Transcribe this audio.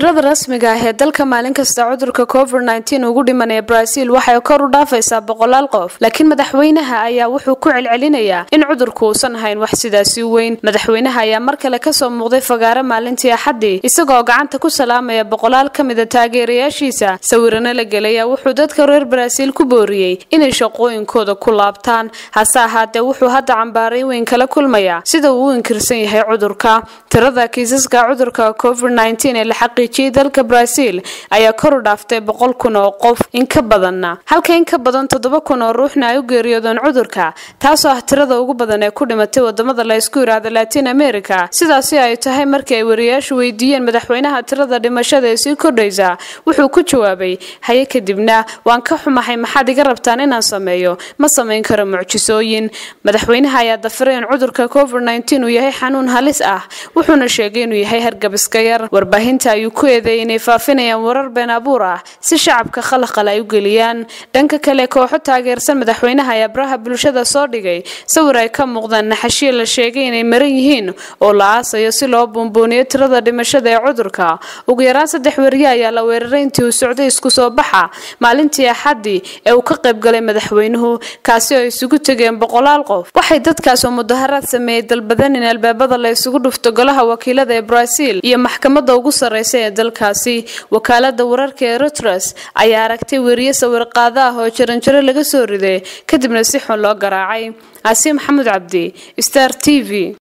tirada rasmiga ah ee dalka maalin kasta cudurka covid nteen ugu dhimanaya brazil waxay kor u dhaafaysaa boqolaal qof laakiin madaxweynaha ayaa wuxuu ku celcelinayaa in cudurku uusan ahayn wax sidaasi weyn madaxweynaha ayaa mar kale kasoo muuqday fagaare maalintii axaddii isagoo gacanta ku salaamaya boqolaal ka mida taageerayaashiisa sawirana la gelaya wuxuu dadka reer brazil ku booriyey inay shaqooyinkooda ku laabtaan hase ahaatee wuxuu hadda cambaaray weyn kala kulmaya sida uu u inkirsan yahay cudurka tirada kiisaska cudurka covid ee la xaqiijiyey dalka brazil ayaa kor u dhaaftay boqol kun oo qof in ka badanna halka in ka badan toddoba kun oo ruuxna ay u geeriyoodeen cudurka taasoo ah tirada ugu badan ee ku dhimatay wadamada la ysku yidhaahda latin america sidaasi ay tahay markii ay wariyaashu weydiiyeen madaxweynaha tirada dhimashada ee sii kordhaysa wuxuu ku jawaabay haye kadibna waan ka xumahay maxaad iga rabtaan inaan sameeyo ma samayn karo mucjisooyin madaxweynaha ayaa dafiray in cudurka covid uu yahay xanuun halis ah wuxuuna sheegay inuu yahay hargabiska yar warbaahinta ayuu ku eedeeyay inay faafinayaan warar been abuur ah si shacabka khalaqal ay u geliyaan dhanka kale kooxo taageersan madaxweynaha ayaa baraha bulshada soo dhigay sawir ay ka muuqdaan naxashiya la sheegay inay maran yihiin oo la aasayo si loo buunbuuniyo tirada dhimashada ee cudurka ugu yaraan saddex weriye ayaa la weeraray intii uu socday isku soo baxa maalintii axaddii ee uu ka qaybgalay madaxweynuhu kaasi oo isugu tegeen boqolaal qof waxay dadkaas oo mudaharaad sameeyey dalbadan in albaabada la isugu dhufto golaha wakiilada ee brazil iyo maxkamada ugu sarreysa ee dalkaasi wakaalada wararka ee reuters ayaa aragtay weriye sawir qaado ah oo jaranjaro laga soo riday kadibna si xun loo garaacay casiim maxamuud cabdi star t v